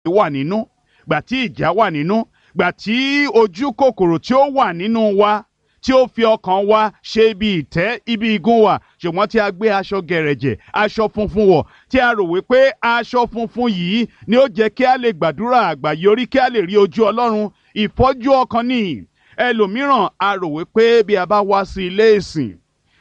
wà nínú gbà tí ìjà wà nínú gbà tí ojú kòkòrò tí ó wà nínú wa tí ó fi ọkàn wa ṣe ibi ìtẹ́ ibi igun wa ṣùgbọ́n tí a gbé aṣọ gẹ̀rẹ̀jẹ̀ aṣọ funfun wọ̀ tí a rò wípé aṣọ funfun yìí ni ó jẹ́ kí a lè gbàdúrà àgbàyọrí kí a lè rí ojú ọlọ́run ìfọ́jú ọkàn ni ẹlòmíràn a rò wípé bí a bá wá sí ilé ìsìn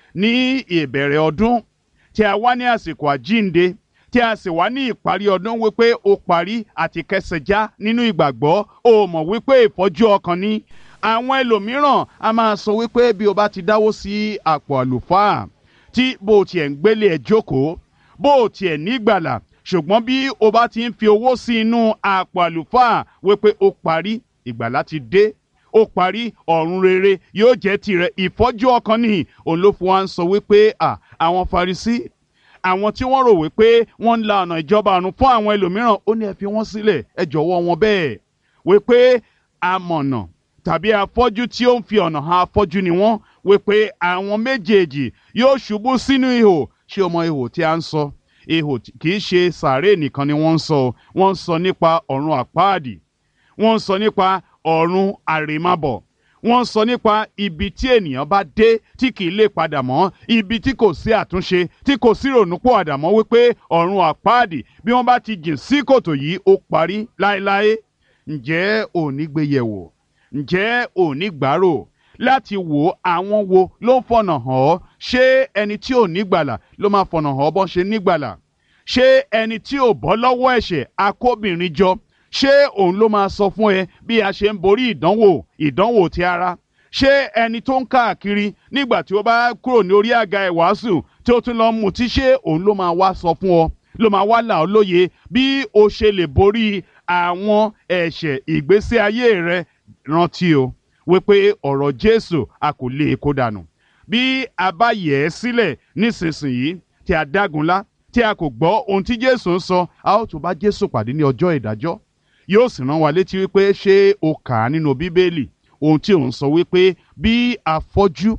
ní ìbẹ̀rẹ̀ ọdún tí a wá ní àsìkò àjínde tí a sì wá ní ìparí ọdún wípé ó parí àti kẹsẹ̀já nínú ìgbàgbọ́ ó mọ̀ wípé ìfọ́jú ọkàn ni àwọn ẹlòmíràn a máa sọ wípé bí o bá ti dáwó sí àpò àlùfáà tí bó o tiẹ̀ ń gbélé ẹ̀ jókòó bó o tiẹ̀ nígbàlà ṣùgbọ́n bí o bá ti ń fi owó sí inú àpò àlùfáà wípé ó parí ìgbàlà ti dé ó parí ọ̀run rere yóò jẹ́ tirẹ̀ ìfọ́jú ọkàn nìyí òun ló fún wa ń sọ wípé à àwọn Farisí àwọn tí wọ́n rò wípé wọ́n ń la ọ̀nà ìjọba ọ̀run fún àwọn ẹlòmíràn ó ní ẹ fi wọ́n sílẹ̀ ẹ jọ̀wọ́ wọn bẹ́ẹ̀ wípé amọ̀nà tàbí afọ́jú tí ó ń fi ọ̀nà hàn afọ́jú ni wọ́n wípé àwọn méjèèjì yóò ṣubú sínú ihò ṣé o mọ ihò tí a ń sọ ihò kì í ṣe sàárè nìkan ni wọ́n ń sọ wọ́n ń sọ nípa ọ̀run àpáàdì wọ́n ń sọ nípa ọ̀run àrèmábọ̀ wọ́n ń sọ nípa ibi tí ènìyàn bá dé tí kì í lè padà mọ́ ibi tí kò sí àtúnṣe tí kò sí rònúpọ̀ àdàmọ́ wípé ọ̀run àpáàdì bí wọ́n bá ti jìn sí kòtò yìí ó parí láéláé ǹjẹ́ ò ní gbé yẹ̀wò ǹjẹ́ ò ní gbàrò láti wò àwọn wo ló ń fọ̀nà hàn ọ́ ṣé ẹni tí ò ní gbàlà ló máa fọ̀nà hàn ọ́ bọ́n ṣe ní gbàlà ṣé ẹni tí ò bọ́ lọ́wọ́ ẹ̀ṣẹ̀ akóbìnrin jọ ṣé òun ló máa sọ fún ẹ bí a ṣe ń borí ìdánwò ìdánwò ti ara ṣé ẹni tó ń káàkiri nígbà tí ó bá kúrò ní orí àga ìwàásù tí ó tún lọ mutí ṣé òun ló máa wá sọ fún ọ ló máa wá là ọ́ lóye bí o ṣe lè borí àwọn ẹ̀ṣẹ̀ ìgbésí ayé rẹ rántí o wípé ọ̀rọ̀ Jésù a kò lè kó dànù bí a bá yẹ̀ ẹ́ sílẹ̀ nísinsìnyí tí a dágunlá tí a kò gbọ́ ohun tí Jésù ń sọ a ó tún bá Jésù pàdé ní ọjọ́ ìdájọ́ yóò sì rán wa létí wípé ṣé o kà á nínú Bíbélì ohun tí òun sọ wípé bí afọ́jú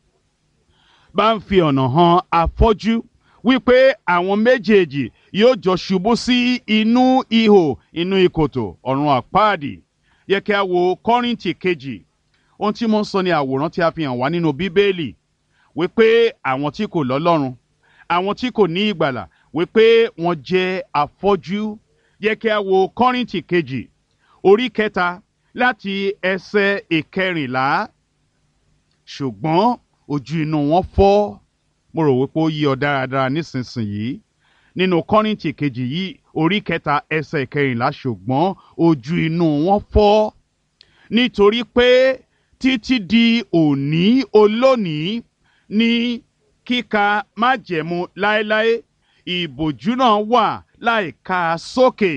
bá ń fi ọ̀nà hàn afọ́jú wípé àwọn méjèèjì yóò jọ ṣubú sí inú ihò inú ìkòtò ọ̀run àpáàdì yẹ kí a wo Kọ́ríńtì kejì ohun tí mo ń sọ ni àwòrán tí a fi hàn wá nínú Bíbélì wípé àwọn tí kò lọ́lọ́run àwọn tí kò ní ìgbàlà wípé wọ́n jẹ́ afọ́jú yẹ kí a wo Kọ́ríńtì kejì orí kẹta láti ẹsẹ̀ ìkẹrìnlá ṣùgbọ́n ojú inú wọn fọ́ mo rò wípé ó yí ọ dáradára nísinsìnyí nínú Kọ́ríńtì kejì yìí orí kẹta ẹsẹ̀ ìkẹrìnlá ṣùgbọ́n ojú inú wọn fọ́ nítorí pé títí di òní olónìí ní kíka májẹ̀mú láéláé ìbòjú náà wà láìka sókè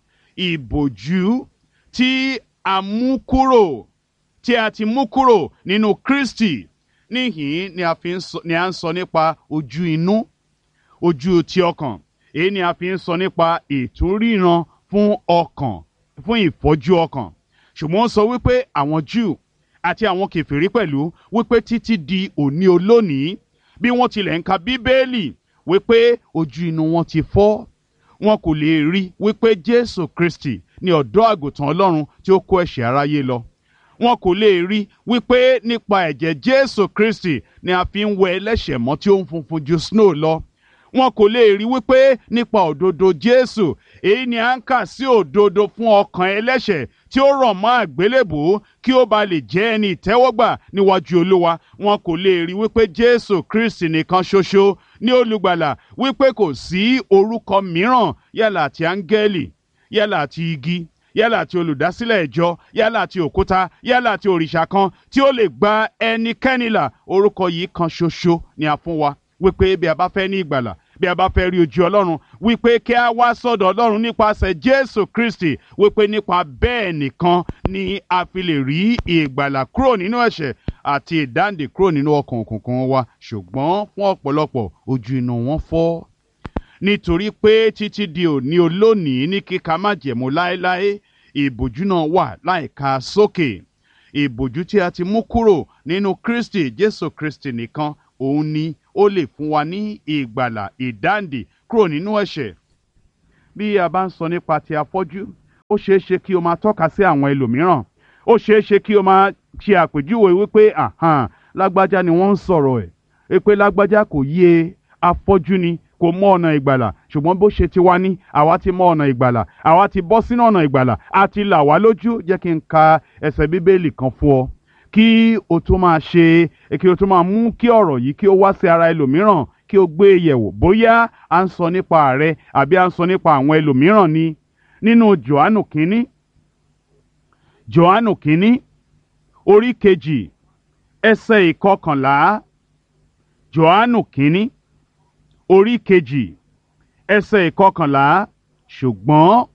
ìbòjú tí a mú kúrò tí a ti mú kúrò nínú Kristi níhìn ni a fi ń sọ ni a ń sọ nípa ojú inú ojú ti ọkàn èyí ni a fi ń sọ nípa ìtúríran fún ọkàn fún ìfọ́jú ọkàn ṣùgbọ́n ó sọ wípé àwọn Júù àti àwọn kèfèrí pẹ̀lú wípé títí di òní olónìí bí wọ́n tilẹ̀ ń ka Bíbélì wípé ojú inú wọn ti fọ́ wọn kò lè rí wípé Jésù Kristi ni ọ̀dọ́ àgùntàn Ọlọ́run tí ó kó ẹ̀ṣẹ̀ aráyé lọ wọn kò lè rí wípé nípa ẹ̀jẹ̀ Jésù Kristi ni a fi ń wẹ ẹlẹ́ṣẹ̀ mọ́ tí ó ń funfun ju snow lọ wọn kò lè rí wípé nípa òdodo Jésù èyí ni à ń kà sí òdodo fún ọkàn ẹlẹ́ṣẹ̀ tí ó rọ̀ mọ́ àgbélébùú kí ó ba lè jẹ́ ẹni ìtẹ́wọ́gbà níwájú Olúwa wọn kò lè rí wípé Jésù Kristi nìkan ṣoṣo ní olùgbàlà wípé kò sí orúkọ mìíràn yálà àti áńgẹ́lì yálà àti igi yálà àti olùdásílẹ̀ ìjọ yálà àti òkúta yálà àti òrìṣà kan tí ó lè gba ẹnikẹ́ni là orúkọ yìí kan ṣoṣo ni a fún wa wípé bí a bá fẹ́ ní ìgbàlà bí a bá fẹ́ rí ojú ọlọ́run wípé kí a wá sọ́dọ̀ ọlọ́run nípasẹ̀ jésù kristi wípé nípa bẹ́ẹ̀ nìkan ni a fi lè rí ìgbàlà kúrò nínú ẹ̀ṣẹ̀ àti ìdáǹdè kúrò nínú ọkàn òkùnkùn wa ṣùgbọ́n fún ọ̀pọ̀lọpọ̀ ojú inú wọn fọ́ nítorí pé títí di òní olónìí ní kíka májẹ̀mú láéláé ìbòjú náà wà láìka sókè ìbòjú tí a ti mú kúrò nínú kristi jésù kristi nìkan òun ni ó lè fún wa ní ìgbàlà ìdáǹdè kúrò nínú ẹ̀ṣẹ̀ bí a bá ń sọ nípa ti afọ́jú ó ṣeé ṣe kí o máa tọ́ka sí àwọn ẹlòmíràn ó ṣeé ṣe kí o máa ṣe àpèjúwe wípé àhàn lágbájá ni wọ́n ń sọ̀rọ̀ ẹ̀ pé lágbájá kò yé afọ́jú ni kò mọ ọ̀nà ìgbàlà ṣùgbọ́n bó ṣe ti wá ní àwa ti mọ ọ̀nà ìgbàlà àwa ti bọ́ sínú ọ̀nà ìgbàlà àti là wá lójú jẹ́ kí n ka ẹsẹ̀ bíbélì kan fún ọ kí o tó máa ṣe kí o tó máa mú kí ọ̀rọ̀ yìí kí o wá sí ara ẹlòmíràn kí o gbé e yẹ̀wò bóyá à ń sọ nípa rẹ àbí à ń sọ nípa àwọn ẹlòmíràn ni nínú Jòhánù kínní Jòhánù kínní orí kejì ẹsẹ̀ ìkọkànlá Jòhánù kínní orí kejì ẹsẹ̀ ìkọkànlá ṣùgbọ́n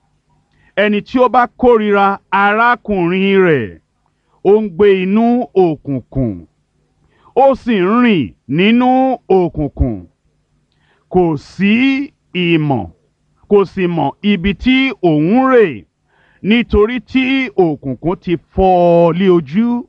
ẹni tí ó bá kórìíra arákùnrin rẹ̀ ó ń gbé inú òkùnkùn ó sì ń rìn nínú òkùnkùn kò sí ìmọ̀ kò sì mọ̀ ibi tí òun rè nítorí tí òkùnkùn ti fọ́ ọ lé ojú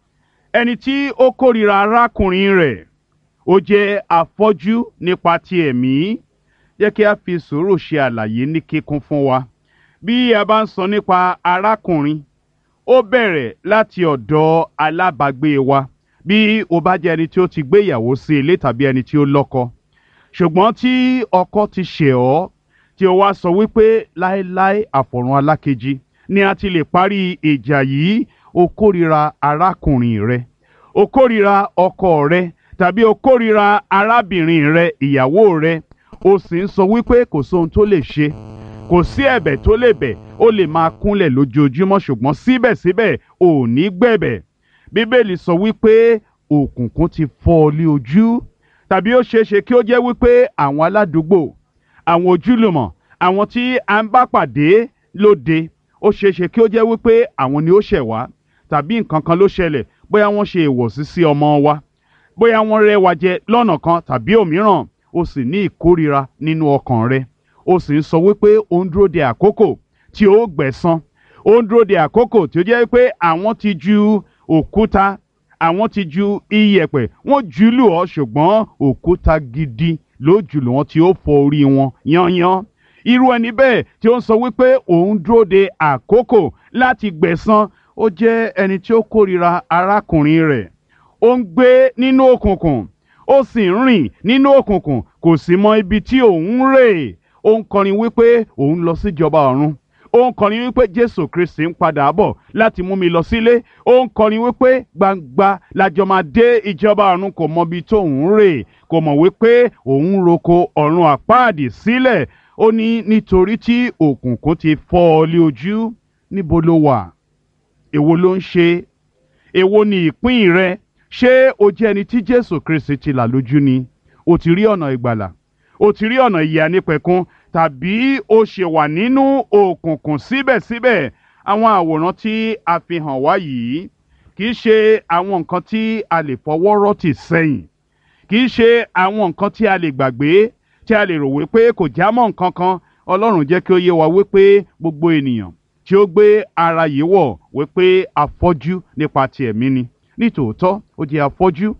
ẹni tí ó kórìíra arákùnrin rẹ̀ ó jẹ́ afọ́jú nípa ti ẹ̀mí jẹ́ kí a fi sùúrù ṣe àlàyé ní kíkún fún wa bí a bá ń sọ nípa arákùnrin ó bẹ̀rẹ̀ láti ọ̀dọ̀ alábàágbé wa bí o bá jẹ́ ẹni tí ó ti gbé ìyàwó sí ilé tàbí ẹni tí ó lọ́kọ ṣùgbọ́n tí ọkọ ti ṣẹ̀ ọ́ tí o wá sọ wípé láéláé àfọ̀run alákejì ni a ti lè parí ìjà yìí o kórìíra arákùnrin rẹ o kórìíra ọkọ rẹ tàbí o kórìíra arábìnrin rẹ ìyàwó rẹ o sì ń sọ wípé kò sóhun tó lè ṣe kò sí ẹ̀bẹ̀ tó lè bẹ̀ ó lè máa kúnlẹ̀ lójoojúmọ́ ṣùgbọ́n síbẹ̀síbẹ̀ ò ní gbẹ̀bẹ̀ bíbélì sọ wípé òkùnkùn ti fọ́ ọ lé ojú tàbí ó ṣeé ṣe kí ó jẹ́ wípé àwọn aládùúgbò àwọn ojúlùmọ̀ àwọn tí a ń bá pàdé lóde ó ṣeé ṣe kí ó jẹ́ wípé àwọn ni ó ṣẹ̀ wá tàbí nǹkan kan ló ṣẹlẹ̀ bóyá wọ́n ṣe ìwọ̀sí sí ọmọ wa bóyá wọ́n rẹ́ wa jẹ lọ́nà kan tàbí òmíràn o sì ní ìkórira nínú ọkàn rẹ o sì ń sọ wípé o ń dúró de àkókò tí o gbẹ̀san o ń dúró de àkókò tí ó jẹ́ pé àwọn ti ju òkúta àwọn ti ju iyẹ̀pẹ̀ wọ́n jù lù ọ́ ṣùgbọ́n òkúta gidi ló jù lù wọ́n tí ó fọ́ orí wọn yányán irú ẹni bẹ́ẹ̀ tí ó ń sọ wípé òun dúró de àkókò láti gbẹ̀san ó jẹ́ ẹni tí ó kórira arákùnrin rẹ̀ ó ń gbé nínú òkùnkùn ó sì ń rìn nínú òkùnkùn kò sì mọ ibi tí òun rè ó ń kọrin wípé òun lọ síjọba ọ̀run ó ń kọrin wípé jésù kristi ń padà bọ̀ láti mú mi lọ sílé ó ń kọrin wípé gbangba lájọ máa dé ìjọba ọ̀run kò mọ ibi tóun rè kò mọ̀ wípé òun roko ọ̀run àpáàdì sílẹ̀ ó ní nítorí tí òkùnkùn ti fọ́ ọ lé ojú níbo ló wà èwo ló ń ṣe èwo ni ìpín rẹ ṣé o jẹ́ ẹni tí jésù kristi ti là lójú ni o ti rí ọ̀nà ìgbàlà o ti rí ọ̀nà ìyè ànípẹ̀kun tàbí o ṣe wà nínú òkùnkùn síbẹ̀síbẹ̀ àwọn àwòrán tí a fi hàn wá yìí kì í ṣe àwọn nǹkan tí a lè fọwọ́ rọ́tì sẹ́yìn kì í ṣe àwọn nǹkan tí a lè gbàgbé tí a lè rò wípé kò já mọ́ nǹkan kan ọlọ́run jẹ́ kí ó yé wa wípé gbogbo ènìyàn tí ó gbé ara yìí wọ̀ wípé afọ́jú nípa ti ẹ̀mí ni nítòótọ́ ó jẹ́ afọ́jú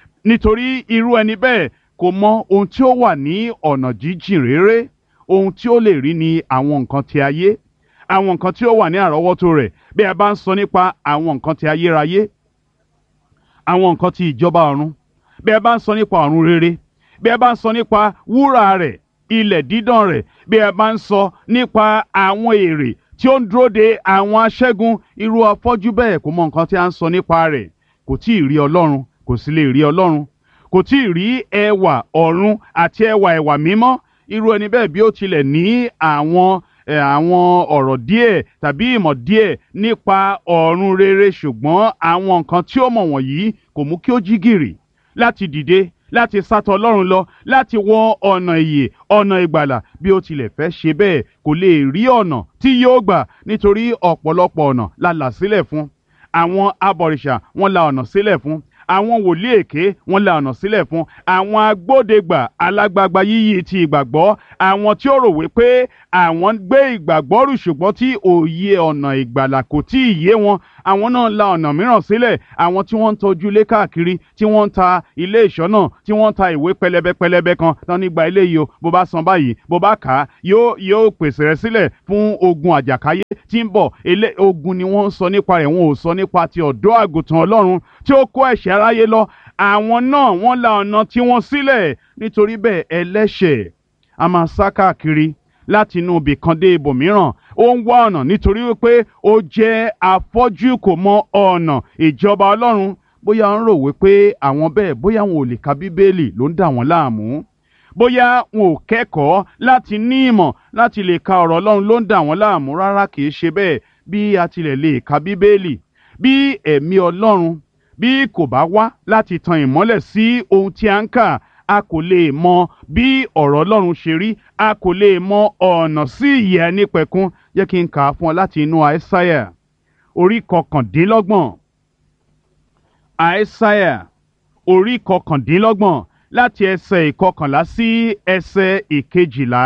nítorí irú ẹni bẹ́ẹ̀ kò mọ ohun tí ó wà ní ọ̀nà jíjìn réré ohun tí ó lè rí ni àwọn nǹkan ti ayé àwọn nǹkan tí ó wà ní àrọ́wọ́tó rẹ̀ bí a bá ń sọ nípa àwọn nǹkan ti ayérayé àwọn nǹkan ti ìjọba ọ̀run bí a bá ń sọ nípa ọ̀run rere bí a bá ń sọ nípa wúrà rẹ̀ ilẹ̀ dídán rẹ̀ bí a bá ń sọ nípa àwọn èrè tí ó ń dúró de àwọn aṣẹ́gun irú afọ́jú bẹ́ẹ̀ kò mọ nǹkan tí a ń sọ nípa rẹ̀ kò tí ì rí ọlọ́run kò sì lè rí ọlọ́run kò tí ì rí ẹwà ọ̀run àti ẹwà ẹwà mímọ́ irú ẹni bẹ́ẹ̀ bí ó tilẹ̀ ní àwọn àwọn ọ̀rọ̀ díẹ̀ tàbí ìmọ̀ díẹ̀ nípa ọ̀run rere ṣùgbọ́n àwọn nǹkan tí ó mọ̀ wọ̀nyí kò mú kí ó jí gìrì láti dìde láti sátọ̀ ọlọ́run lọ láti wọ ọ̀nà ìyè ọ̀nà ìgbàlà bí ó tilẹ̀ fẹ́ ṣe bẹ́ẹ̀ kò lè rí ọ̀nà tí yóò gbà nítorí ọ̀pọ̀lọpọ̀ ọ̀nà la là sílẹ̀ fún àwọn abọ̀rìṣà wọ́n la ọ̀nà sílẹ̀ fún àwọn wòlíì èké wọ́n la ọ̀nà sílẹ̀ fún àwọn agbódegbà alágbagba yíyí ti ìgbàgbọ́ àwọn tí ó rò wípé àwọn ń gbé ìgbàgbọ́ rù ṣùgbọ́n tí òye ọ̀nà ìgbàlà kò tí ì yé wọn àwọn náà la ọ̀nà mìíràn sílẹ̀ àwọn tí wọ́n ń tọ́jú ilé káàkiri tí wọ́n ń ta ilé ìṣọ́nà tí wọ́n ń ta ìwé pẹlẹbẹ pẹlẹbẹ kan tán nígbà ilé yìí o bó bá san báyìí bó bá kà á yóò yóò pèsè rẹ sílẹ̀ fún ogun àjàkáyé tí ń bọ̀ ilé ogun ni wọ́n ń sọ nípa rẹ̀ wọn ò sọ nípa ti ọ̀dọ́ àgùntàn ọlọ́run tí ó kó ẹ̀ṣẹ̀ aráyé lọ àwọn náà wọ́n la ọ̀nà tí wọ́n sílẹ̀ nítorí bẹ́ẹ̀ ẹlẹ́ṣẹ̀ a máa sá káàkiri láti inú ibì kan dé ibòmíràn ó ń wá ọ̀nà nítorí wípé ó jẹ́ afọ́jú kò mọ ọ̀nà ìjọba ọlọ́run bóyá ń rò wípé àwọn bẹ́ẹ̀ bóyá wọn ò lè ka bíbélì ló ń dà wọ́n láàmú bóyá wọn ò kẹ́kọ̀ọ́ láti ní ìmọ̀ láti lè ka ọ̀rọ̀ ọlọ́run ló ń dà wọ́n láàmú rárá kìí ṣe bẹ́ẹ̀ bí a tilẹ̀ lè ka bíbélì bí ẹ̀mí ọlọ́run bí kò bá wá láti tan ìmọ́lẹ̀ sí ohun tí a ń kà a kò lè mọ bí ọ̀rọ̀ ọlọ́run ṣe rí a kò lè mọ ọ̀nà sí ìyè ẹnípẹ̀kun jẹ́ kí n kà á fún ọ láti inú àìsáyà orí kọkàndínlọ́gbọ̀n àìsáyà orí kọkàndínlọ́gbọ̀n láti ẹsẹ̀ ìkọkànlá sí ẹsẹ̀ ìkejìlá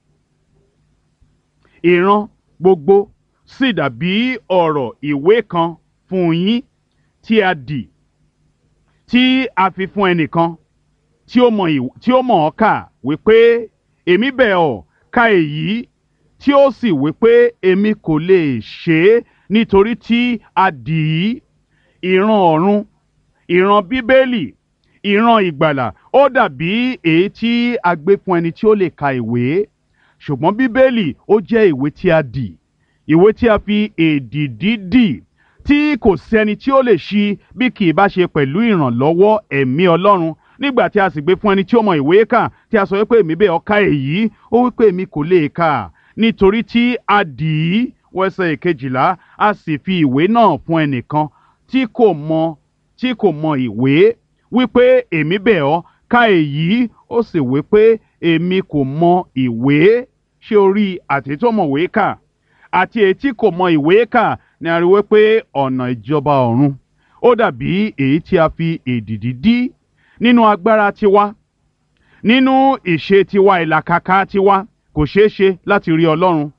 ìran gbogbo sì dàbí ọ̀rọ̀ ìwé kan fún yín tí a dì tí a fi fún ẹnìkan tí ó mọ̀ ìw- tí ó mọ̀ ọ́ kà wípé èmi bẹ̀ ọ́ ka èyí tí ó sì wípé èmi kò lè ṣe é nítorí tí a dì í ìran ọ̀run ìran bíbélì ìran ìgbàlà ó dàbí èyí tí a gbé fún ẹni tí ó lè ka ìwé ṣùgbọ́n bíbélì ó jẹ́ ìwé tí a dì ìwé tí a fi èdìdí dì tí kò sẹ́ni tí ó lè ṣí bí kì í bá ṣe pẹ̀lú ìrànlọ́wọ́ ẹ̀mí ọlọ́run nígbà tí a sì gbé fún ẹni tí ó mọ ìwé kà tí a sọ wípé èmi bẹ́ẹ̀ ọ̀ka èyí ó wípé èmi kò lè kà nítorí tí a dì í wẹ́sẹ̀ ìkejìlá a sì fi ìwé náà fún ẹnìkan tí kò mọ tí kò mọ ìwé wípé èmi bẹ̀ ọ́ ka èyí ó sì wípé èmi kò mọ ìwé ṣé o rí àti tó mọ̀wé kà àti èyí tí kò mọ ìwé kà ni a rí wípé ọ̀nà ìjọba ọ̀run ó dàbí èyí tí a fi èdìdí dí nínú agbára tiwa nínú ìṣe tiwa ìlàkàkà tiwa kò ṣeé ṣe láti rí ọlọ́run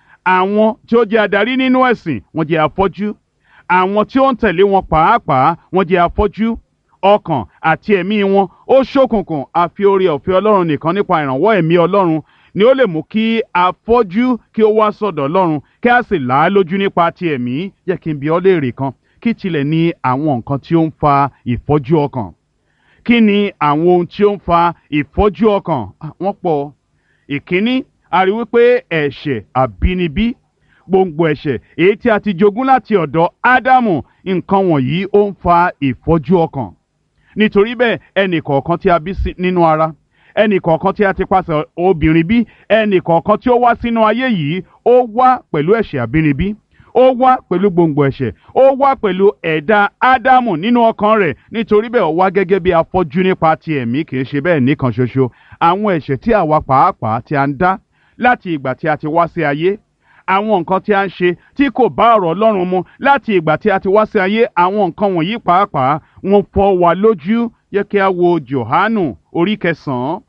àwọn tí ó jẹ́ adarí nínú ẹ̀sìn wọ́n jẹ́ afọ́jú àwọn tí ó ń tẹ̀lé wọn pàápàá wọ́n jẹ́ afọ́jú ọkàn àti ẹ̀mí wọn ó ṣókùnkùn àfi oore ọ̀fẹ́ ọlọ́run nìkan nípa ìrànwọ́ ẹ̀mí ọlọ́run ni ó lè mú kí afọ́jú kí ó wá sọ̀dọ̀ ọlọ́run kí a sì là á lójú nípa ti ẹ̀mí jẹ́ kí n bi ọ́ léèrè kan kí tilẹ̀ ní àwọn nǹkan tí ó ń fa ìfọ́jú ọkàn kí ni àwọn ohun tí ó ń fa ìfọ́jú ọkàn Ah, wọ́n pọ̀ ìkíní a rí wípé ẹ̀ṣẹ̀ àbínibí gbòǹgbò ẹ̀ṣẹ̀ èyí tí a ti jogún láti ọ̀dọ̀ ádámù nǹkan wọ̀nyí ó ń fa ìfọ́jú ọkàn nítorí bẹ́ẹ̀ ẹnì kọ̀ọ̀kan tí a bí sí- nínú ara ẹnì kọ̀ọ̀kan tí a ti pàṣẹ obìnrin bí ẹnì kọ̀ọ̀kan tí ó wá sínú ayé yìí ó wá pẹ̀lú ẹ̀ṣẹ̀ àbínibí ó wá pẹ̀lú gbòǹgbò ẹ̀ṣẹ̀ ó wá pẹ̀lú ẹ̀dá ádámù nínú ọkàn rẹ̀ nítorí bẹ́ẹ̀ ó wá gẹ́gẹ́ bí afọ́jú nípa ti ẹ̀mí kì í ṣe bẹ́ẹ̀ nìkan ṣoṣo àwọn ẹ̀ṣẹ̀ tí àwa pàápàá tí a ń dá láti ìgbà tí a ti wá sí ayé àwọn nǹkan tí a ń ṣe tí kò bá ọ̀rọ̀ Ọlọ́run mu láti ìgbà tí a ti wá sí ayé àwọn nǹkan wọ̀nyí pàápàá wọ́n fọ́ wa lójú yẹ kí a wo Jòhánù orí kẹsàn-án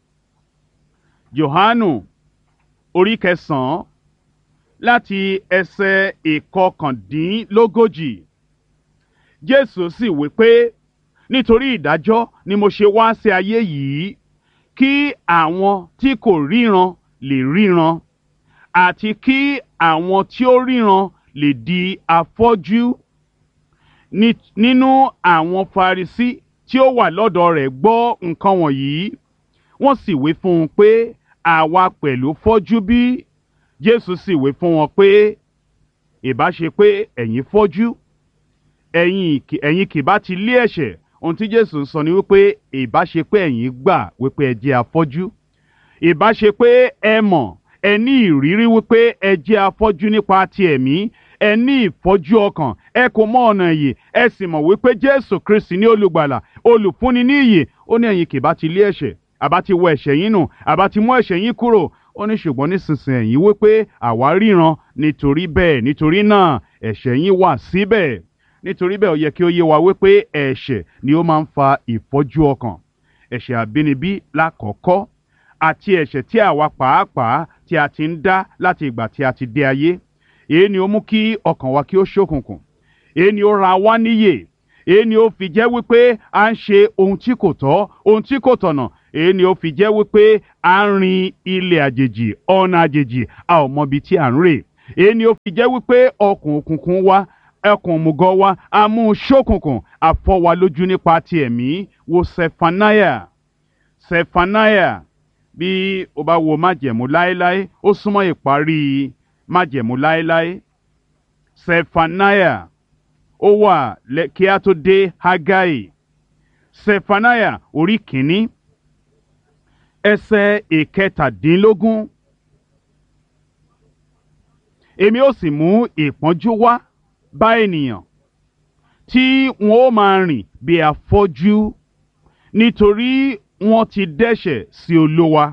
Jòhánù orí kẹsàn-án láti ẹsẹ̀ ìkọkàndínlógójì Jésù sì wí pé nítorí ìdájọ́ ni mo ṣe wá sí ayé yìí kí àwọn tí kò ríran lè ríran àti kí àwọn tí ó ríran lè di afọ́jú Ní- nínú àwọn Farisí tí ó wà lọ́dọ̀ rẹ̀ gbọ́ nǹkan wọ̀nyí wọ́n sì wí fún un pé àwa pẹ̀lú fọ́jú bí Jésù sì wí fún wọn pé ìbá ṣe pé ẹ̀yin fọ́jú ẹ̀yin kì- ẹ̀yin kì bá ti lé ẹ̀ṣẹ̀ ohun tí Jésù ń sọ ni wípé ìbá ṣe pé ẹ̀yin gbà wípé ẹ jẹ́ afọ́jú ìbá ṣe pé ẹ mọ̀ ẹ ní ìrírí wípé ẹ jẹ́ afọ́jú nípa ti ẹ̀mí ẹ ní ìfọ́jú ọkàn ẹ kò mọ ọ̀nà ìyè ẹ sì mọ̀ wípé Jésù Kristi ní olùgbàlà olùfúnni ní ìyè ó ní ẹ̀yin kì bá ti lé ẹ̀ṣẹ̀ àbá ti wọ ẹ̀ṣẹ̀ yín nù àbá ti mú ẹ̀ṣẹ̀ yín kúrò ó ní ṣùgbọ́n nísinsìnyí ẹ̀yin wípé àwa ríran nítorí bẹ́ẹ̀ nítorí náà ẹ̀ṣẹ̀ yín wà síbẹ̀ nítorí bẹ́ẹ̀ ó yẹ kí ó yé wa wípé ẹ̀ṣẹ̀ ni ó máa ń fa ìfọ́jú ọkàn ẹ̀ṣẹ̀ àbínibí lákọ̀ọ́kọ́ àti ẹ̀ṣẹ̀ tí àwa pàápàá tí a ti ń dá láti ìgbà tí a ti dé ayé èyí ni ó mú kí ọkàn wa kí ó ṣókùnkùn èyí ni ó ra wá níyè èyí ni ó fi jẹ́ wípé à ń ṣe ohun tí kò tọ́ ohun tí kò tọ̀nà èyí ni ó fi jẹ́ wípé à ń rin ilẹ̀ àjèjì ọ̀nà àjèjì a ò mọbi tí à ń rè èyí ni ó fi jẹ́ wípé ọkùn òkùnkùn wa ẹkùn òmùgọ̀ wa a mú un ṣókùnkùn àfọwà lójú nípa ti ẹ̀mí wo Sefanaya Sefanaya bí o bá wo májẹ̀mú láéláé ó súnmọ́ ìparí májẹ̀mú láéláé Sefanaya ó wà kí a tó dé Hágáì Sefanaya orí kìíní ẹsẹ̀ ìkẹtàdínlógún èmi ó sì mú ìpọ́njú wá bá ènìyàn tí wọn ó máa rìn bí afọ́jú nítorí wọ́n ti dẹ́ṣẹ̀ sí Olúwa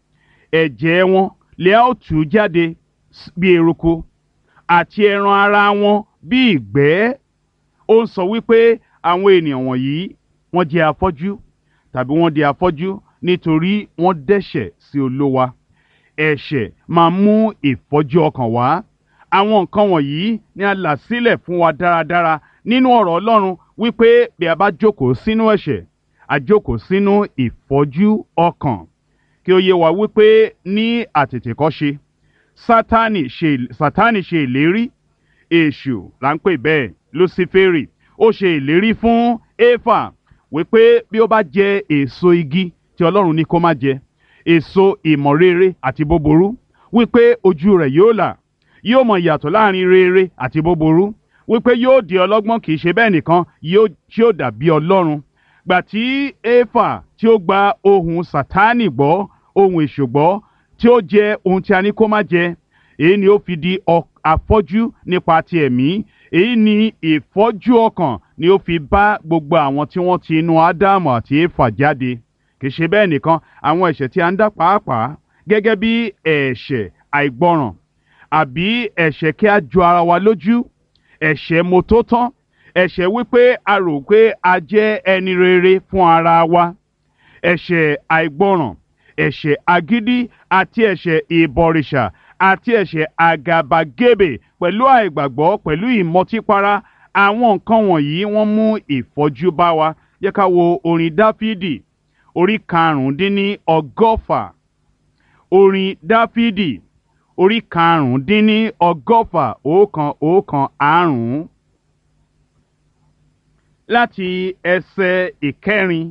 ẹ̀jẹ̀ wọn lè a ó tú jáde bí eruku àti ẹran ara wọn bí ìgbẹ́ ó ń sọ wípé àwọn ènìyàn wọ̀nyí wọ́n jẹ́ afọ́jú tàbí wọ́n di afọ́jú nítorí wọ́n dẹ́ṣẹ̀ sí Olúwa ẹ̀ṣẹ̀ máa mú ìfọ́jú ọkàn wá àwọn nǹkan wọ̀nyí ni a là sílẹ̀ fún wa dáradára nínú ọ̀rọ̀ Ọlọ́run wípé bí a bá jókòó sínú ẹ̀ṣẹ̀ a jókòó sínú ìfọ́jú ọkàn kí ó yé wa wípé ní àtètèkọ́ṣe Sátánì ṣe Sátánì ṣe ìlérí èṣù là ń pè bẹ́ẹ̀ Lúsíférì ó ṣe ìlérí fún Éfà wípé bí ó bá jẹ èso igi tí Ọlọ́run ní kó má jẹ èso ìmọ̀ rere àti búburú wípé ojú rẹ̀ yóò là yóò mọ ìyàtọ̀ láàrin rere àti búburú wípé yóò di ọlọ́gbọ́n kì í ṣe bẹ́ẹ̀ nìkan yóò tí ó dàbí Ọlọ́run gbà tí Éfà tí ó gba ohùn Sátánì gbọ́ ohùn èṣù gbọ́ tí ó jẹ ohun tí a ní kó má jẹ èyí ni ó fi di afọ́jú nípa ti ẹ̀mí èyí ni ìfọ́jú ọkàn ni ó fi bá gbogbo àwọn tí wọ́n ti inú Ádámù àti Éfà jáde kì í ṣe bẹ́ẹ̀ nìkan àwọn ẹ̀ṣẹ̀ tí a ń dá pàápàá gẹ́gẹ́ bí ẹ̀ṣẹ̀ àìgbọràn àbí ẹ̀ṣẹ̀ kí a ju ara wa lójú ẹ̀ṣẹ̀ mọ́tótán ẹ̀ṣẹ̀ wípé a rò pé a jẹ́ ẹni rere fún ara wa ẹ̀ṣẹ̀ àìgbọràn ẹ̀ṣẹ̀ agídí àti ẹ̀ṣẹ̀ ìbọ̀rìṣà àti ẹ̀ṣẹ̀ àgàbàgebè pẹ̀lú àìgbàgbọ́ pẹ̀lú ìmọtípara àwọn nǹkan wọ̀nyí wọ́n mú ìfọ́jú bá wa yẹ ká wo orin Dáfídì orí karùndínní ọgọ́fà orin Dáfídì orí karùndínní ọgọ́fà ọ̀kan ọ̀kan àrún láti ẹsẹ̀ ìkẹrin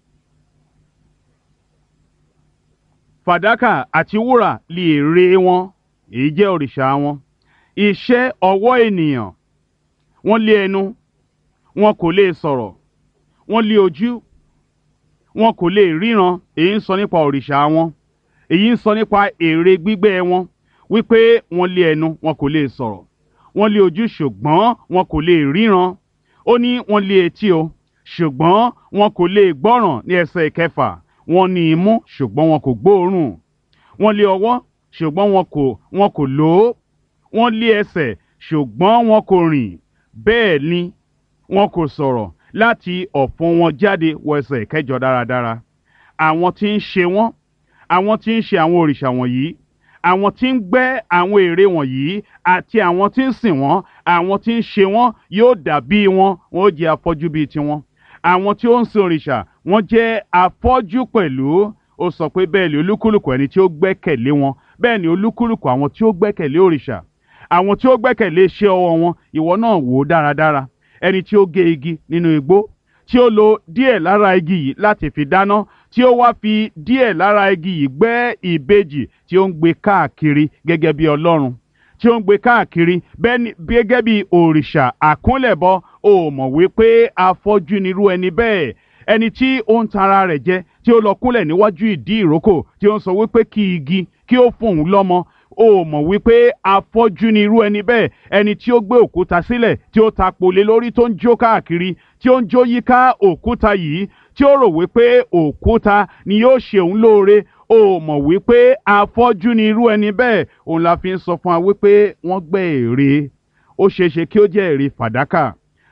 fàdákà àti wúrà lè èrè wọn èyí jẹ́ òrìṣà wọn iṣẹ́ ọwọ́ ènìyàn wọ́n lé ẹnu wọn kò lè sọ̀rọ̀ wọ́n lé ojú wọn kò lè ríran èyí ń sọ nípa òrìṣà wọn èyí ń sọ nípa ère gbígbẹ́ wọn wípé wọ́n lé ẹnu wọn kò lè sọ̀rọ̀ wọ́n lé ojú ṣùgbọ́n wọn kò lè ríran ó ní wọ́n lé etí o ṣùgbọ́n wọn kò lè gbọ́ràn ní ẹsẹ̀ ìkẹfà wọ́n ní imú ṣùgbọ́n wọn kò gbóòórùn wọ́n lé ọwọ́ ṣùgbọ́n wọn kò wọn kò lò ó wọ́n lé ẹsẹ̀ ṣùgbọ́n wọn kò rìn bẹ́ẹ̀ ni wọn kò sọ̀rọ̀ láti ọ̀fun wọn jáde wọ ẹsẹ̀ ìkẹjọ dáradára àwọn tí ń ṣe wọ́n àwọn tí ń ṣe àwọn òrìṣà wọ̀nyí àwọn tí ń gbẹ́ àwọn ère wọ̀nyí àti àwọn tí ń sìn wọ́n àwọn tí ń ṣe wọ́n yóò dàbí wọn wọn ó jẹ́ afọ́jú bíi tiwọn àwọn tí ó ń sin òrìṣà wọ́n jẹ́ afọ́jú pẹ̀lú ó sọ pé bẹ́ẹ̀ ni olúkúlùkù ẹni tí ó gbẹ́kẹ̀lé wọn bẹ́ẹ̀ ni olúkúlùkù àwọn tí ó gbẹ́kẹ̀lé òrìṣà àwọn tí ó gbẹ́kẹ̀lé iṣẹ́ ọwọ́ wọn ìwọ náà wò ó dáradára ẹni tí ó gé igi nínú igbó tí ó lo díẹ̀ lára igi yìí láti fi dáná tí ó wá fi díẹ̀ lára igi yìí gbẹ́ ìbejì tí ó ń gbé káàkiri gẹ́gẹ́ bí ọlọ́run tí ó ń gbé káàkiri gẹ́gẹ́ bí òrìṣà àkúnlẹ̀bọ ó mọ̀ wípé afọ́jú nirú ẹni bẹ́ẹ̀ ẹni tí ó ń tara rẹ̀ jẹ tí ó lọ kúnlẹ̀ níwájú ìdí ìrókò tí ó ń sọ wípé kí igi kí ó fún òun lọ́mọ ó mọ̀ wípé afọ́jú ni irú ẹni bẹ́ẹ̀ ẹni tí ó gbé òkúta sílẹ̀ tí ó ta polé lórí tó ń jó káàkiri tí ó ń jó yíká òkúta yìí tí ó rò wípé òkúta ni yóò ṣe òun lóore ó mọ̀ wípé afọ́jú ni irú ẹni bẹ́ẹ̀ òun la fi ń sọ fún wa wípé wọ́n gbẹ́ ère ó ṣeéṣe kí ó jẹ́ ère fàdákà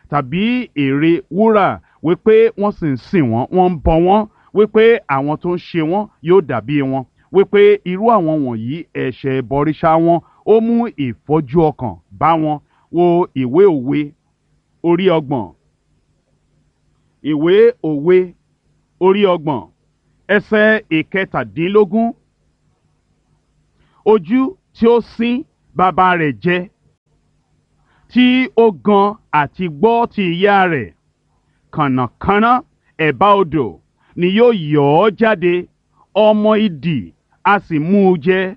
tàbí ère wúrà wípé wọ́n sì ń sìn wọ́n wọ́n ń bọ wọ́n wípé àwọn tó ń ṣe wọ́n yóò dàbí wọn wípé irú àwọn wọ̀nyí ẹ̀ṣẹ̀ ìbọrìṣà wọn ó mú ìfọ́jú ọkàn bá wọn wo ìwé òwe orí ọgbọ̀n ìwé òwe orí ọgbọ̀n ẹsẹ̀ ìkẹtàdínlógún ojú tí ó sín bàbá rẹ̀ jẹ tí ó gan àti gbọ́ ti ìyá rẹ̀ kànnàkànnà ẹ̀bá odò ni yóò yọ̀ ọ́ jáde ọmọ idì a sì mú u jẹ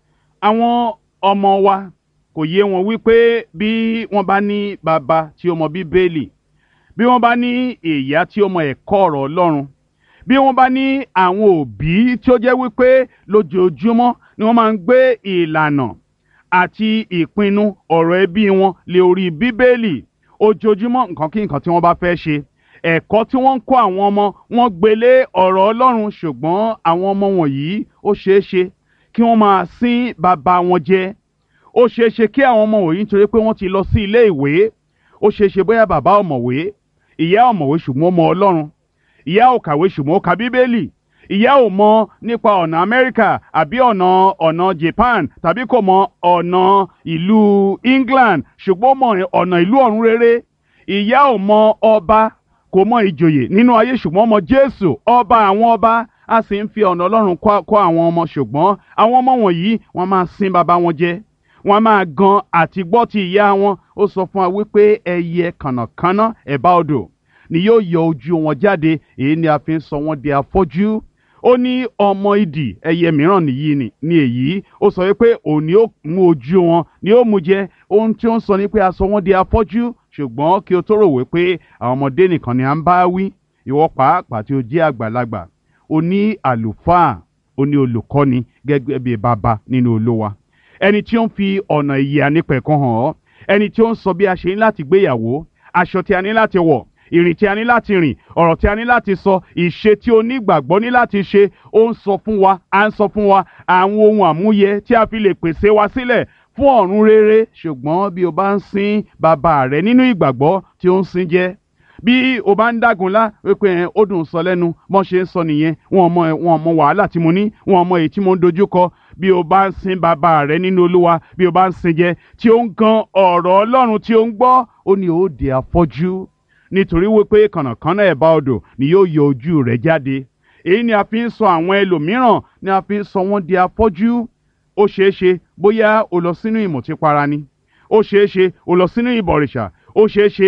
àwọn ọmọ wa kò yé wọn wípé bí wọ́n bá ní bàbá tí ó mọ bíbélì bí wọ́n bá ní ìyá tí ó mọ ẹ̀kọ́ ọ̀rọ̀ Ọlọ́run bí wọ́n bá ní àwọn òbí tí ó jẹ́ wípé lójoojúmọ́ ni wọ́n máa ń gbé ìlànà àti ìpinnu ọ̀rọ̀ ẹbí wọn lé orí bíbélì ojoojúmọ́ nǹkan kí nǹkan tí wọ́n bá fẹ́ ṣe ẹ̀kọ́ tí wọ́n ń kọ́ àwọn ọmọ wọn gbélé ọ̀rọ̀ Ọlọ́run ṣùgbọ́n àwọn ọmọ wọ̀nyí ó ṣeé ṣe kí wọ́n máa sín bàbá wọn jẹ ó ṣeé ṣe kí àwọn ọmọ wọ̀nyí nítorí pé wọ́n ti lọ sí ilé ìwé ó ṣeé ṣe bóyá bàbá ọ̀mọ̀wé ìyá ọ̀mọ̀wé ṣùgbọ́n ó mọ Ọlọ́run ìyá ò kàwé ṣùgbọ́n ó ka bíbélì ìyá ò mọ nípa ọ̀nà Amẹ́ríkà àbí ọ̀nà ọ̀nà Japan tàbí kò mọ ọ̀nà ìlú England ṣùgbọ́n ó mọ ọ̀nà ìlú ọ̀run rere ìyá ò mọ ọba kò mọ ìjòyè nínú ayé ṣùgbọ́n ó mọ Jésù ọba àwọn ọba a sì ń fi ọ̀nà Ọlọ́run kọ́ àwọn ọmọ ṣùgbọ́n àwọn ọmọ wọ̀nyí wọ́n máa sin bàbá wọn jẹ wọ́n máa gan àti gbọ́ ti ìyá wọn ó sọ fún wa wípé ẹyẹ kànnàkànnà ẹ̀bá odò ni yóò yọ ojú wọn jáde èyí ni a fi ń sọ wọn di afọ́jú ó ní ọmọ idì ẹyẹ mìíràn nìyí ni ní èyí ó sọ wípé òní ó mú ojú wọn ni ó mú jẹ ohun tí ó ń sọ ni pé a sọ wọn di afọ́jú ṣùgbọ́n kí o tó rò wípé àwọn ọmọdé nìkan ni à ń bá wí ìwọ pàápàá tí o jẹ́ àgbàlagbà o ní àlùfáà o ní olùkọ́ni gẹ́gẹ́ bí bàbá nínú Olúwa ẹni tí ó ń fi ọ̀nà ìyè ànípẹ̀kun hàn ọ́ ẹni tí ó ń sọ bí a ṣe ní láti gbéyàwó aṣọ tí a ní láti wọ̀ ìrìn tí a ní láti rìn ọ̀rọ̀ tí a ní láti sọ ìṣe tí onígbàgbọ́ ní láti ṣe ó ń sọ fún wa à ń sọ fún wa àwọn ohun àmúyẹ tí a fi lè pèsè wa sílẹ̀ fún ọ̀run rere ṣùgbọ́n bí o bá ń sin bàbá rẹ nínú ìgbàgbọ́ tí ó ń sin jẹ́ bí o bá ń dágunlá wípé ẹ ó dùn sọ lẹ́nu mọ́ ṣe ń sọ nìyẹn wọn mọ wọn mọ wàhálà tí mo ní wọn mọ èyí tí mo ń dojúkọ bí o bá ń sin bàbá rẹ nínú Olúwa bí o bá ń sin jẹ tí ó ń gan ọ̀rọ̀ Ọlọ́run tí ó ń gbọ́ ó ní ó di afọ́jú nítorí wípé kànnàkànnà ẹ̀bá odò ni yóò yọ ojú rẹ̀ jáde èyí ni a fi ń sọ àwọn ẹlòmíràn ni a fi ń sọ wọ́n di afọ́jú ó ṣeé ṣe bóyá o lọ sínú ìmọ̀típara ni ó ṣeé ṣe o lọ sínú ìbọ̀rìṣà ó ṣeé ṣe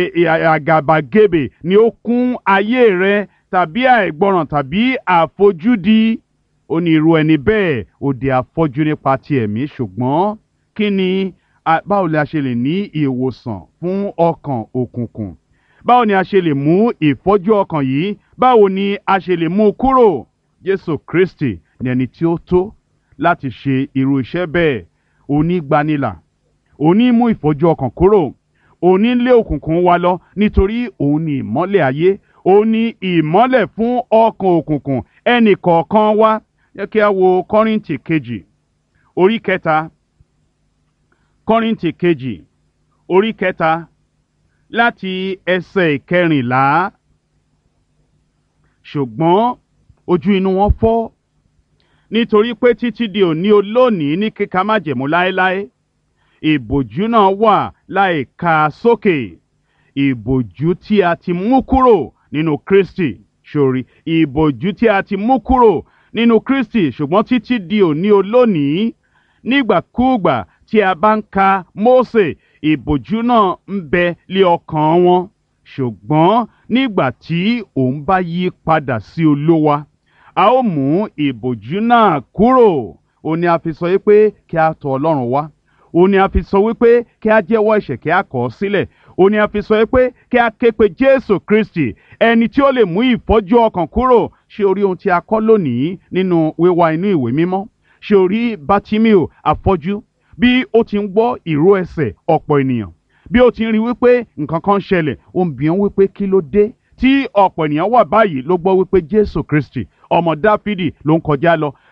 àgàbàgebè ni ó kún ayé rẹ tàbí àìgbọràn tàbí àfojúdi ó ní irú ẹni bẹ́ẹ̀ ó di afọ́jú nípa ti ẹ̀mí ṣùgbọ́n kí ni báwo ni a ṣe lè ní ìwòsàn fún ọkàn òkùnkùn báwo ni a ṣe lè mú ìfọ́jú ọkàn yìí báwo ni a ṣe lè mú kúrò Jésù Kristi ni ẹni tí ó tó láti ṣe irú iṣẹ́ bẹ́ẹ̀ onígbanilà òní mú ìfọ́jú ọkàn kúrò òní lé òkùnkùn wa lọ nítorí òun ni ìmọ́lẹ̀ ayé òun ni ìmọ́lẹ̀ fún ọkàn òkùnkùn ẹnì kọ̀ọ̀kan wa yẹ kí a wo Kọ́ríńtì kejì orí kẹta Kọ́ríńtì kejì orí kẹta láti ẹsẹ̀ ìkẹrìnlá ṣùgbọ́n ojú inú wọn fọ́ nítorí pé títí di òní olónìí ní kíka májẹ̀mú láéláé ìbòjú náà wà láì ka sókè ìbòjú tí a ti mú kúrò nínú Kristi sórí ìbòjú tí a ti mú kúrò nínú Kristi ṣùgbọ́n títí di òní olónìí nígbàkúùgbà tí a bá ń ka Mósè ìbòjú náà ń bẹ lé ọkàn wọn ṣùgbọ́n nígbà tí òun bá yí padà sí Olúwa a ó mú ìbòjú náà kúrò ó ní a fi sọ wípé kí a tọ̀ Ọlọ́run wá ó ní a fi sọ wípé kí a jẹ́wọ́ ẹ̀ṣẹ̀ kí a kọ̀ ọ́ sílẹ̀ ó ní a fi sọ wípé kí a ké pe Jésù Kristi ẹni tí ó lè mú ìfọ́jú ọkàn kúrò ṣé orí ohun tí a kọ́ lónìí nínú wíwá inú ìwé mímọ́ ṣé orí Bátímíò afọ́jú bí ó ti ń gbọ́ ìró ẹsẹ̀ ọ̀pọ̀ ènìyàn bí ó ti ń rí wípé nǹkan kan ṣẹlẹ̀ ó ń bi wọ́n wípé kí ló dé tí ọ̀pọ̀ ènìyàn wà báyìí ló gbọ́ wípé Jésù Kristi ọmọ Dáfídì ló ń kọjá lọ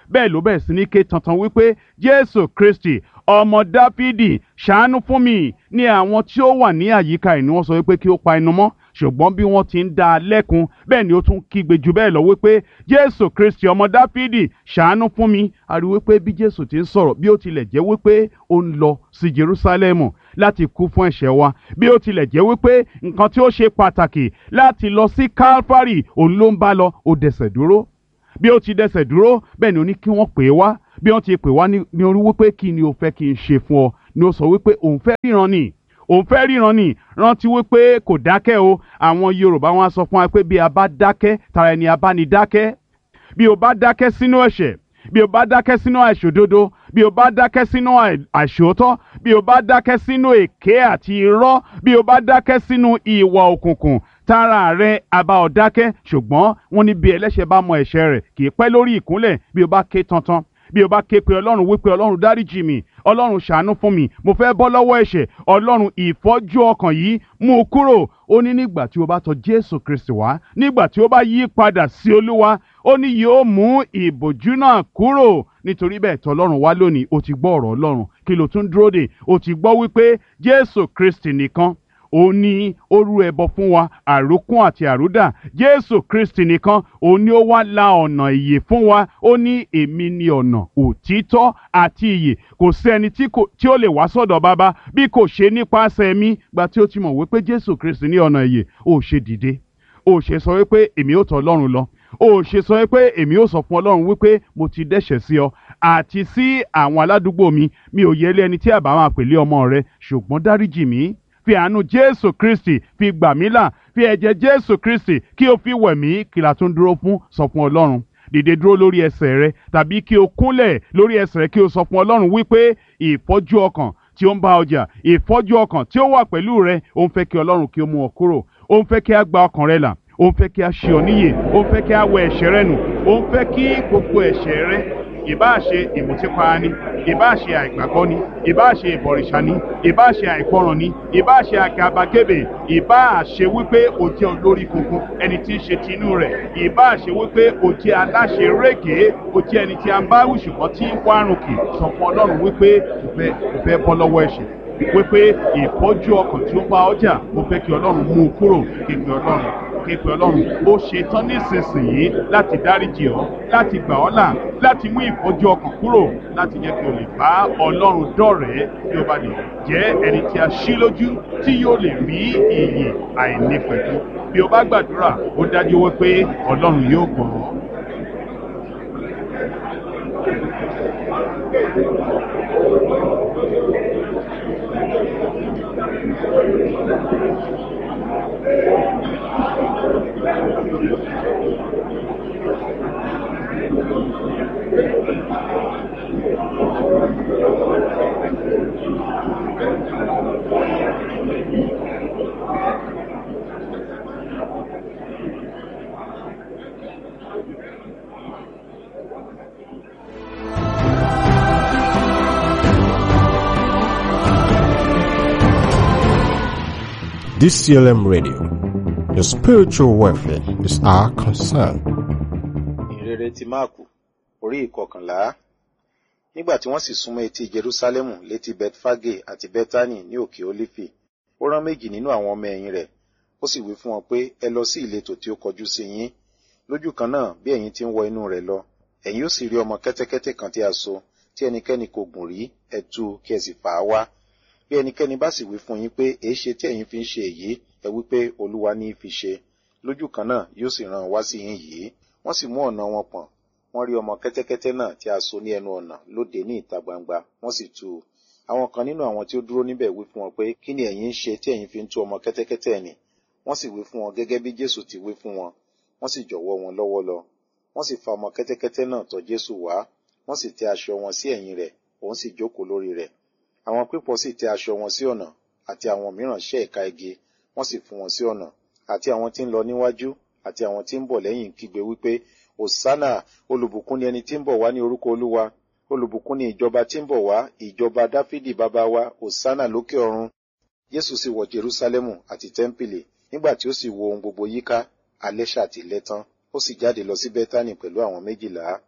bẹ́ẹ̀ ló bẹ̀rẹ̀ sí ní ké tantan wípé jésù kristi ọmọ dáfídì ṣàánú fún mi ní àwọn tí ó wà ní àyíká ẹ̀ ni wọ́n sọ wípé kí ó pa ẹnu mọ́ ṣùgbọ́n bí wọ́n ti ń dá a lẹ́kun bẹ́ẹ̀ ni ó tún kígbe jù bẹ́ẹ̀ lọ wípé jésù kristi ọmọ dáfídì ṣàánú fún mi a rí wípé bí jésù ti ń sọ̀rọ̀ bí ó tilẹ̀ jẹ́ wípé ó ń lọ sí jerúsálẹ́mù láti kú fún ẹ̀ṣẹ̀ wa bí ó tilẹ̀ jẹ́ wípé nǹkan tí ó ṣe pàtàkì láti lọ sí calvary òun ló ń bá lọ ó dẹsẹ̀ dúró bí ó ti dẹsẹ̀ dúró bẹ́ẹ̀ ni ó ní kí wọ́n pè é wá bí wọ́n ti pè wá ní orí wípé kí ni o fẹ́ kí n ṣe fún ọ ni ó sọ wípé òun fẹ́ ríran ni òun fẹ́ ríran ni rántí wípé kò dákẹ́ o àwọn yorùbá wọn á sọ fún wa pé bí a bá dákẹ́ tara ẹni a bá ní dákẹ́ bí o bá dákẹ́ sínú ẹ̀ṣẹ̀ bí o bá dákẹ́ sínú àìṣòdodo bí o bá dákẹ́ sínú àìṣòótọ́ bí o bá dákẹ́ sínú èké àti irọ́ bí o bá dákẹ́ sínú ìwà òkùnkùn tára rẹ àbá ọ dákẹ́ ṣùgbọ́n wọ́n ní bí ẹlẹ́ṣẹ̀ bá mọ ẹ̀ṣẹ̀ rẹ̀ kì í pẹ́ lórí ìkúnlẹ̀ bí o bá ké tantan bí o bá ké pe ọlọ́run wípé ọlọ́run dáríjì mi ọlọ́run ṣàánú fún mi mo fẹ́ bọ́ lọ́wọ́ ẹ̀ṣẹ̀ ọlọ́run ìfọ́jú ọkàn yìí mú u kúrò ó ní nígbà tí o bá tọ̀ jésù kristi wá nígbà tí o bá yí padà sí olúwa ó ní yóò mú ìbòjú náà kúrò nítorí bẹ́ẹ̀ tọ̀ ọlọ́run wá lónìí o ti gbọ́ ọ̀rọ̀ ọlọ́run kí ló tún dúró dè o ti gbọ́ wípé jésù kristi nìkan ó ní ó rú ẹbọ fún wa àrókún àti àrúdà jésù kristi nìkan ó ní ó wá la ọ̀nà ìyè fún wa ó ní èmi ni ọ̀nà òtítọ́ àti ìyè kò sẹ́ni tí ó lè wá sọ̀dọ̀ bàbá bí kò ṣe nípasẹ̀ mi gba tí ó ti mọ̀ wípé jésù kristi ní ọ̀nà ìyè ó ṣe dìde ó ṣe sọ wípé èmi ó tọ̀ ọlọ́run lọ ó ṣe sọ wípé èmi ó sọ fún ọlọ́run wípé mo ti dẹ́ṣẹ̀ sí ọ àti sí àwọn aládùúgbò mi mi ò yẹ lé ẹni tí àbá máa pèlé ọmọ rẹ ṣùgbọ́n dáríjì mí fi àánú jésù kristi fi gbà mí là fi ẹ̀jẹ̀ jésù kristi kí o fi wẹ̀ mí kí la tún dúró fún sọ fún ọlọ́run dìde dúró lórí ẹsẹ̀ rẹ tàbí kí o kúnlẹ̀ lórí ẹsẹ̀ rẹ kí o sọ fún ọlọ́run wípé ìfọ́jú ọkàn tí ó ń bá ọjà ìfọ́jú ọkàn tí ó wà pẹ̀lú rẹ ó ń fẹ́ kí ọlọ́run kí ó mú ọ kúrò ó ń fẹ́ kí a gba ọkàn rẹ là ó ń fẹ́ kí a ṣe ọ níyè ó ń fẹ́ kí a wẹ ẹ̀ṣẹ̀ rẹ nù ó ń fẹ́ kí gbogbo ẹ̀ṣẹ̀ rẹ ìbáà ṣe ìmùtípara ni ìbáà ṣe àìgbàgbọ́ ni ìbáà ṣe ìbọ̀rìṣà ni ìbáà ṣe àìgbọràn ni ìbáà ṣe àgàbàgebè ìbáà ṣe wípé o jẹ́ olórí kunkun ẹni tí ń ṣe tinú rẹ̀ ìbáà ṣe wípé o jẹ́ aláṣẹ rẹ́gẹ̀ẹ́ o jẹ́ ẹni tí a ń bá wí ṣùgbọ́n tí ń wárùn kì sọ fún ọlọ́run wípé o fẹ́ o fẹ́ bọ́ lọ́wọ́ ẹ̀ṣẹ̀ wípé ìfọ́jú ọkàn tí ó bá ọjà mo fẹ́ kí ọlọ́run mú un kúrò képe ọlọ́run képe ọlọ́run ó ṣe tán nísinsìnyí láti dáríjì ọ́ láti gbà ọ́ là láti mú ìfọ́jú ọkàn kúrò láti jẹ́ kí o lè bá ọlọ́run dọ̀rẹ́ kí o bá lè jẹ́ ẹni tí a ṣí lójú tí yóò lè rí iyè àìnípẹ̀kú bí o bá gbàdúrà ó dájú wípé ọlọ́run yóò gbọ́ ọ́. DCLM Radio. Your spiritual welfare is our concern. ìrere ti máàkù orí ìkọkànlá nígbà tí wọ́n sì súnmọ́ etí jerúsálẹ́mù létí betfage àti bethany ní òkè olífì ó rán méjì nínú àwọn ọmọ ẹ̀yìn rẹ̀ ó sì wí fún wọn pé ẹ lọ sí ìletò tí ó kọjú sí yín lójú kan náà bí ẹ̀yin ti ń wọ inú rẹ̀ lọ ẹ̀yin ó sì rí ọmọ kẹ́tẹ́kẹ́tẹ́ kan tí a so tí ẹnikẹ́ni kò gùn rí ẹ tú kí ẹ sì fà á wá bí ẹnikẹ́ni bá sì wí fún yín pé èéṣe tí ẹ̀yin fi ń ṣe èyí ẹ wí pé olúwa ní í fi ṣe lójú kan náà yóò sì rán wá sí yín yìí wọ́n sì mú ọ̀nà wọn pọ̀n wọ́n rí ọmọ kẹ́tẹ́kẹ́tẹ́ náà tí a so ní ẹnu ọ̀nà lóde ní ìta gbangba wọ́n sì tú u àwọn kan nínú àwọn tí ó dúró níbẹ̀ wí fún wọn pé kí ni ẹ̀yin ń ṣe tí ẹ̀yin fi ń tú ọmọ kẹ́tẹ́kẹ́tẹ́ nì wọ́n sì wí fún wọn gẹ́gẹ́ bí jésù ti wí fún wọn wọ́n sì jọ̀wọ́ wọn lọ́wọ́ lọ wọ́n sì fa ọmọ kẹ́tẹ́kẹ́tẹ́ náà tọ̀ jésù wá wọ́n sì tẹ aṣọ wọn sí ẹ̀yìn rẹ̀ òun sì jókòó lórí rẹ̀ àwọn pípọ̀ sì tẹ aṣọ wọn sí ọ̀nà àti àwọn mìíràn ṣẹ́ ẹ̀ka igi wọ́n sì fún wọn sí ọ̀nà àti àwọn tí ń lọ níwájú àti àwọn tí ń bọ̀ lẹ́yìn kígbe wípé òsánà olùbùkún ni ẹni tí ń bọ̀ wá ní orúkọ olúwa olùbùkún ni ìjọba tí ń bọ̀ wá ìjọba dáfídì bàbá wa òsánà lókè ọ̀run jésù sì wọ jerúsálẹ́mù àti tẹ́ḿpìlì nígbà tí ó sì wo ohun gbogbo yíká alẹ́ ṣàtìlẹ́ tán ó sì jáde lọ sí bẹ́tánì pẹ̀lú àwọn méjìlá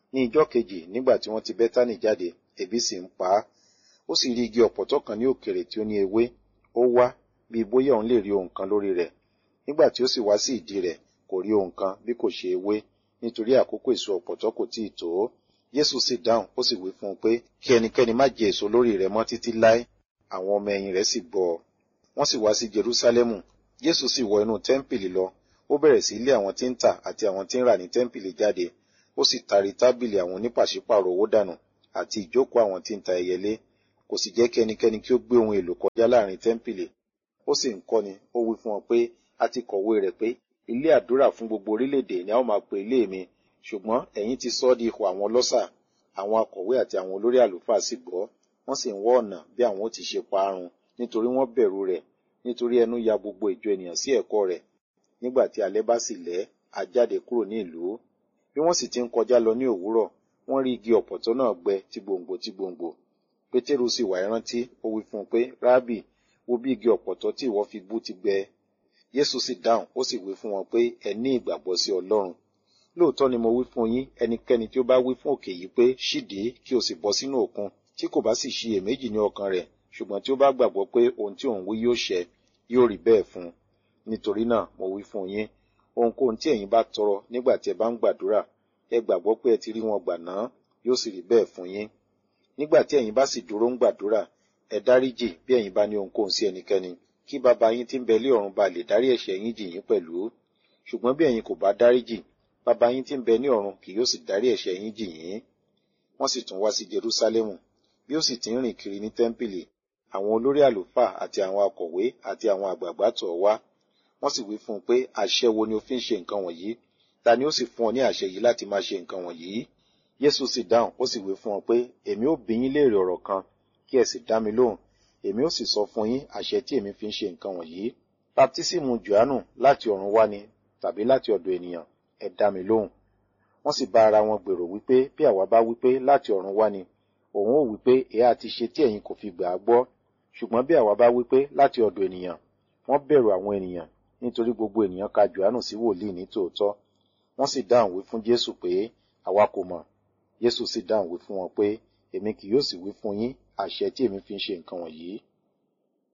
ní ijọ́ kejì nígbà tí wọ́n ti bẹ́tánì jáde ebi sì ń pa á ó sì rí igi ọ̀pọ̀tọ́ kan ní òkèrè tí ó ní ewé ó wá bí bóyá òun lè rí ohun kan lórí rẹ̀ nígbà tí ó sì wá sí ìdí rẹ̀ kò rí ohun kan bí kò ṣe ewé nítorí àkókò èso ọ̀pọ̀tọ́ kò tíì tó Jésù sì dáhùn ó sì wí fún un pé kí ẹnikẹ́ni má jẹ èso lórí rẹ̀ mọ́ títí láé àwọn ọmọ ẹ̀yìn rẹ̀ sì gbọ́ ọ wọ́n sì wá sí Jerúsálẹ́mù Jésù sì wọ inú tẹ́ḿpìlì lọ ó bẹ̀rẹ̀ sí lé àwọn tí ń tà àti àwọn tí ń rà ní tẹ́ḿpìlì jáde ó sì tari tábìlì àwọn onípàṣípàrọ̀ owó dànù àti ìjókòó àwọn tí ń ta ẹyẹlé kò sì jẹ́ kí ẹnikẹ́ni kí ó gbé ohun èlò kọjá láàrin tẹ́ḿpìlì ó sì ń kọ́ni ó wí fún wọn pé a ti kọ̀wé rẹ̀ pé ilé àdúrà fún gbogbo orílẹ̀-èdè ni a ó máa pe ilé mi ṣùgbọ́n ẹ̀yin ti sọ ọ́ di ihò àwọn ọlọ́ṣà àwọn akọ̀wé àti àwọn olórí àlùfáà sì gbọ́ wọ́n sì ń wọ́ ọ̀nà bí àwọn ó ti ṣe pa á run nítorí wọ́n bẹ̀rù rẹ̀ nítorí ẹnu ya gbogbo ìjọ ènìyàn sí ẹ̀kọ́ rẹ̀ nígbà tí alẹ́ bá sì lẹ́ a jáde kúrò ní ìlú bí wọ́n sì ti ń kọjá lọ ní òwúrọ̀ wọ́n rí igi ọ̀pọ̀tọ́ náà gbẹ tí gbòǹgbò tí gbòǹgbò pétérù sì wá ìrántí ó wí fún un pé rábì wo bí igi ọ̀pọ̀tọ́ tí ìwọ fi bú ti gbẹ Jésù sì dáhùn ó sì wí fún wọn pé ẹ ní ìgbàgbọ́ sí Ọlọ́run lóòótọ́ ni mo wí fún yín ẹnikẹ́ni tí ó bá wí fún òkè yìí pé ṣídìí kí o sì bọ́ sínú òkun tí kò bá sì ṣiyèméjì ní ọkàn rẹ̀ ṣùgbọ́n tí ó bá gbàgbọ́ pé ohun tí òun wí yóò ṣẹ yóò rí bẹ́ẹ̀ fún un nítorí náà mo wí fún yín ohunkóhun tí ẹ̀yin bá tọrọ nígbà tí ẹ bá ń gbàdúrà ẹ gbàgbọ́ pé ẹ ti rí wọn gbà náà yóò sì rí bẹ́ẹ̀ fún yín nígbà tí ẹ̀yin bá sì dúró ń gbàdúrà ẹ dáríjì bí ẹ̀yin bá ní ohunkóhun sí ẹnikẹ́ni kí bàbá yín tí ń bẹ lé ọ̀run ba lè dárí ẹ̀ṣẹ̀ yín jì yín pẹ̀lú ṣùgbọ́n bí ẹ̀yin kò bá dáríjì bàbá yín tí ń bẹ ní ọ̀run kì yóò sì dárí ẹ̀ṣẹ̀ yín jì yín wọ́n sì tún wá sí Jerúsálẹ́mù bí ó sì ti ń rìn kiri ní tẹ́ḿpìlì àwọn olórí àlùfáà àti àwọn akọ̀wé àti àwọn àgbààgbà tọ̀ ọ́ wá wọ́n sì wí fún un pé àṣẹ wo ni o fi ń ṣe nǹkan wọ̀nyí ta ni ó sì fún ọ ní àṣẹ yìí láti máa ṣe nǹkan wọ̀nyí Jésù sì dáhùn ó sì wí fún wọn pé èmi ó bi yín léèrè ọ̀rọ̀ kan kí ẹ sì dá mi lóhùn èmi ó sì sọ fún yín àṣẹ tí èmi fi ń ṣe nǹkan wọ̀nyí baptísímù Jòhánù láti ọ̀run wá ni tàbí láti ọ̀dọ̀ ènìyàn ẹ dá mi lóhùn wọ́n sì bá ara wọn gbèrò wípé bí àwa bá wípé láti ọ̀run wá ni òun ó wípé èé àti ṣe tí ẹ̀yin kò fi gbà á gbọ́ ṣùgbọ́n bí àwa bá wípé láti ọ̀dọ̀ ènìyàn wọ́n bẹ̀rù àwọn ènìyàn nítorí gbogbo ènìyàn ka Jòhánù sí wòlíì ní tòótọ́ wọ́n sì dáhùn wí fún Jésù pé àwa kò mọ̀ Jésù sì dáhùn wí fún wọn pé èmi kì yóò sì wí fún yín àṣẹ tí èmi fi ń ṣe nǹkan wọ̀nyí